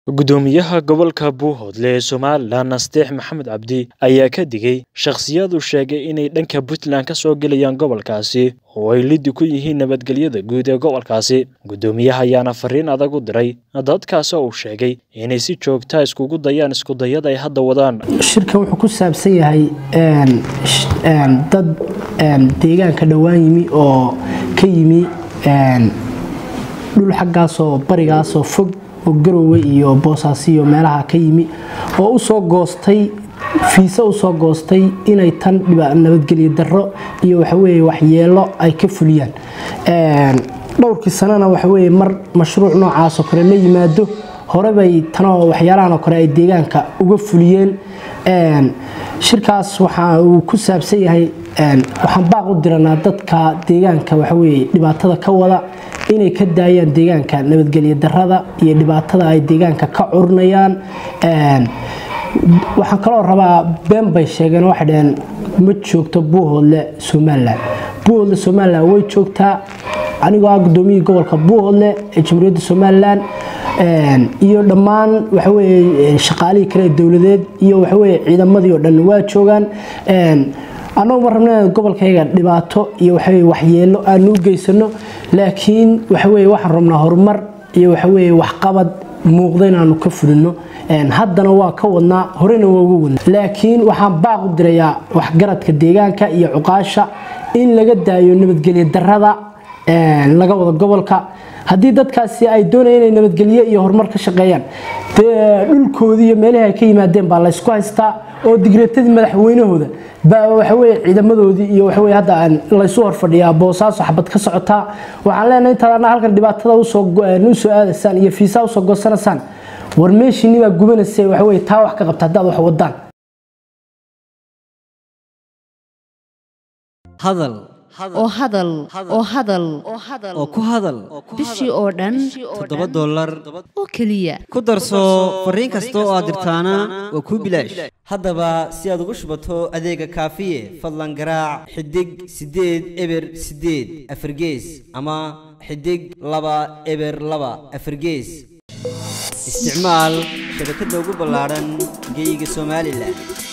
gudoomiyaha gobolka buuhoodle ee somalilan nasteex maxamed cabdi ayaa ka digay shakhsiyaad uu sheegay inay dhanka puntland ka soo gelayaan gobolkaasi oo ay liddi ku yihiin nabadgelyada guud ee gobolkaasi gudoomiyaha ayaana fariin adag u diray dadkaasi uu sheegay inay si joogtaa iskugu dayaan iskudayada ay hadda wadaan shirkan wuxuu ku saabsan yahay dad deegaanka dhowaan yimi oo ka yimi dhul xaggaasoo barigaasoo fog oo garowe iyo boosaaso iyo meelaha ka yimi oo usoo goostay fiise usoo goostay inay tan nabadgelyo daro iyo waxaweye waxyeelo ay ka fuliyaan dhowrkii sanana waxaweye mar mashruuc noocaasoo kale la yimaado horebay tanoo waxyaalahanoo kale ay deegaanka uga fuliyeen shirkaas waxa uu ku saabsan yahay waxaan baaq u diranaa dadka deegaanka waxaweye dhibaatada ka wada inay ka daayaan deegaanka nabadgelyo darada iyo dhibaatada ay deegaanka ka curinayaan waxaan kaloo rabaa been bay sheegeen waxay dhaheen ma joogto buuhoodle somalilan buuhoodle somalilan way joogtaa anigoo ah gudoomiyihii gobolka buuhoodle ee jamhuuriyadda somalilan iyo dhammaan waxaweye shaqaalihii kale dowladeed iyo waxaweye ciidamadii oo dhan waa joogaan annagu ma rabna inaan gobolkayga dhibaato iyo waxaweye waxyeelo aanu u geysano laakiin waxaweye waxaan rabnaa horumar iyo waxaweye waxqabad muuqda inaanu ka fulino haddana waa ka wadnaa horena waa uga wadnaa laakiin waxaan baaq u dirayaa waxgaradka deegaanka iyo cuqaasha in laga daayo nabadgelyo darada laga wado gobolka haddii dadkaasi ay doonayaan inay nabadgelyo iyo horumar ka shaqeeyaan dee dhulkoodii iyo meelihii ay ka yimaadeen baa laysku haystaa oo digreetadii madaxweynahooda baa waxaweye ciidamadoodii iyo waxaweye hadda laysu horfadhiyaa boosaaso xabad ka socotaa waxaan leenahay intaad halkan dhibaatada usoo aadaysaan iyo fiisaa usoo goosanaysaan war meeshiinni baa gubanaysa waxaweye taa wax ka qabta haddaad wax wadaan hadal oo hadal oo hadal oo ku hadal bishii oo dhan toddoba dollar oo keliya ku darso fariin kasta oo aad dirtaana waa kuu bilaash haddaba si aad ugu shubato adeega kaafiye fadlan garaac xidig siddeed eber siddeed afargees ama xidig laba eber laba afargees isticmaal shabakadda ugu ballaadhan geyga somalilan